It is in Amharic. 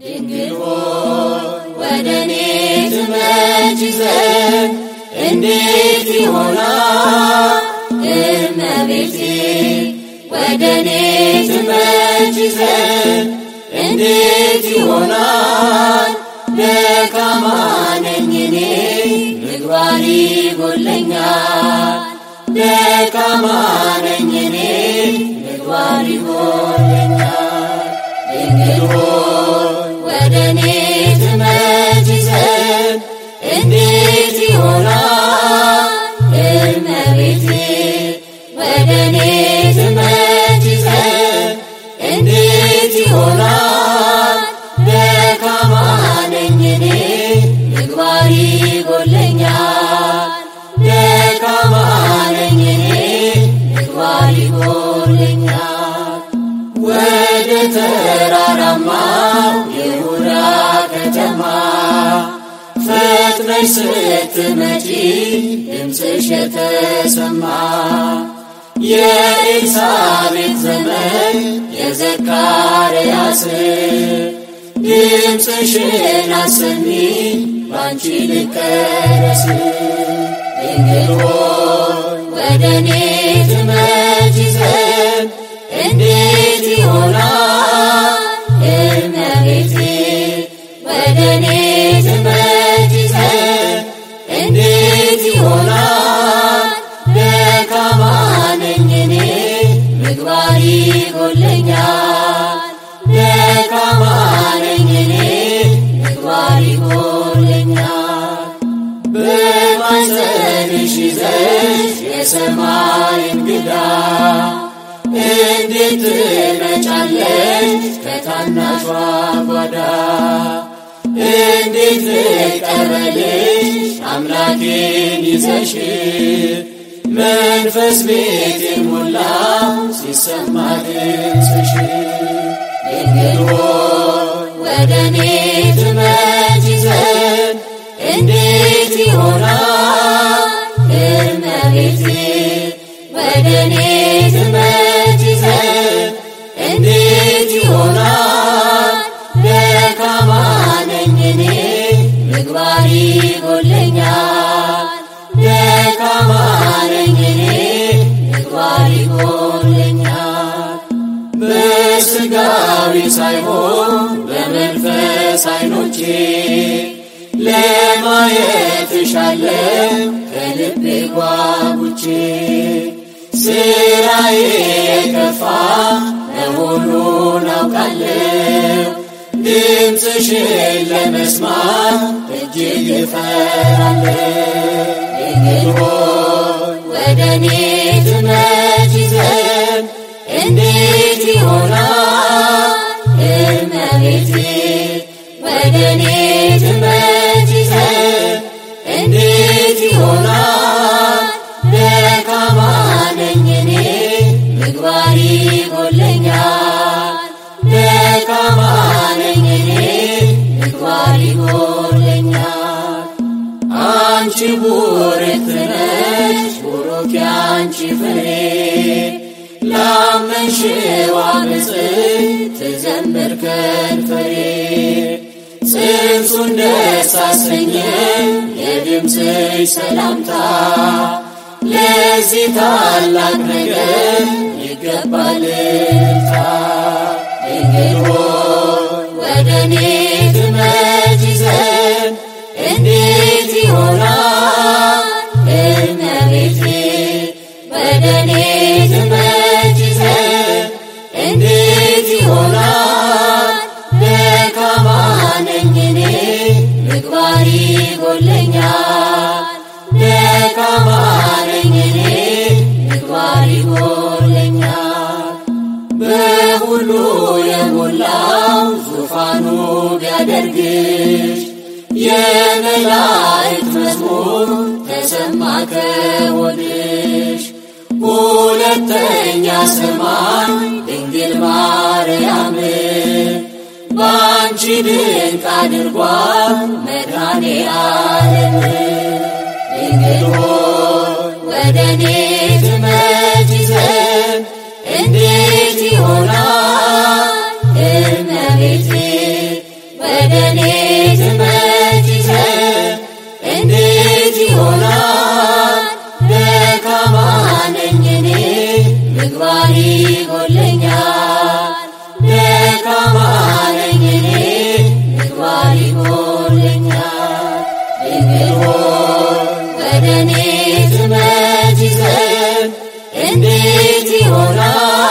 ድንግል ሆይ ወደ እኔ ትመጪ ዘንድ እንዴት ይሆናል? እመቤቴ ወደ እኔ ትመጪ ዘንድ እንዴት ይሆናል? ደካማ ነኝ እኔ ምግባር ይጎለኛል። ደካማ ነኝ እኔ ምግባር ይጎለኛል። ድንግል ሆይ ወደ እኔ ትመጪ ዘንድ እንዴት ይሆናል? እመቤቴ ወደ እኔ ትመጪ ዘንድ እንዴት ይሆናል? ደካማ ነኝ እኔ ምግባር ይጎለኛል። ደካማ ነኝ እኔ ምግባር ይጎለኛል። ወደ ተራራማው ይሁዳ ከተማ ፈጥነሽ ስትመጪ ድምፅሽ የተሰማ የኤልሳቤጥ ዘመን የዘካርያስ ድምፅሽን አሰሚ ባንቺ ልቀረስ ድንግል ሆይ ወደ እኔ ትመጪ ዘንድ እንዴት ይሆናል? እመቤቴ ወደ እኔ ትመጪ ዘንድ እንዴት ይሆናል? ደካማ ነኝ እኔ ምግባር ይጎለኛል። ደካማ ነኝ እኔ ምግባር ይጎለኛል። በማኅፀንሽ ይዘሽ የሰማይ እንግዳ እንዴት ትመጫለሽ ከታናሿ ጓዳ? እንዴት ልቀበልሽ አምላኬን ይዘሽ መንፈስ ቤቴን ሞላ ሲሰማ ድምፅሽ ድንግል ሆይ ወደ እኔ ትመጪ ዘንድ እንዴት ይሆናል? እመቤቴ ወደ እኔ ትመጪ ዘንድ እንዴት ይሆናል? ደካማ ነኝ እኔ ምግባር ይጎለኛል። ደካማ ነኝ እኔ ምግባር ይጎለኛል። በሥጋዊ ሳይሆን በመንፈስ ዓይኖቼ ለማየት እሻለሁ ከልቤ ጓጉቼ ስራዬ የከፋ መሆኑን አውቃለሁ። ድምፅሽን ለመስማት እጅግ እፈራለሁ። ድንግል ሆይ ወደ እኔ ትመጪ ዘንድ እንዴት ይሆናል? እመቤቴ ወደ እኔ ትመጪ ዘንድ እንዴት ይሆናል? ደካማ ነኝ እኔ ምግባር ይጎለኛል። ደካማ ነኝ እኔ ምግባር ይጎለኛል። አንቺ ቡርክት ነሽ ቡሩክ ያንቺ ፍሬ ላመንሽው ብፅዕት ትዘምር ከንፈሬ ጽንሱን ደስ አሰኘ የድምፅሽ ሰላምታ ለዚህ ታላቅ ነገር ይገባል እልልታ። ድንግል ሆይ ወደ እኔ ትመጪ ዘንድ እንዴት ይሆናል? እመቤቴ ወደ እኔ ትመጪ ዘንድ እንዴት ይሆናል? ደካማ ነኝ እኔ ምግባር ይጎለኛል። ደካማ ነኝ እኔ ምግባር ይጎለኛል። በሁሉ የሞላው ዙፋኑ ቢያደርግሽ የመላእክት መዝሙር ተሰማ ከሆድሽ ሁለተኛ ሰማይ ድንግል ማርያም በአንቺ ድንቅ አድርጓል መድኃኔ ዓለም ድንግል ሆይ ወደ እኔ ትመጪ ዘንድ እንዴት ይሆናል? እመቤቴ ምግባር ይጎለኛል ደካማ ነኝ እኔ ምግባር ይጎለኛል ድንግል ሆይ ወደ እኔ ትመጪ ዘንድ እንዴት ይሆናል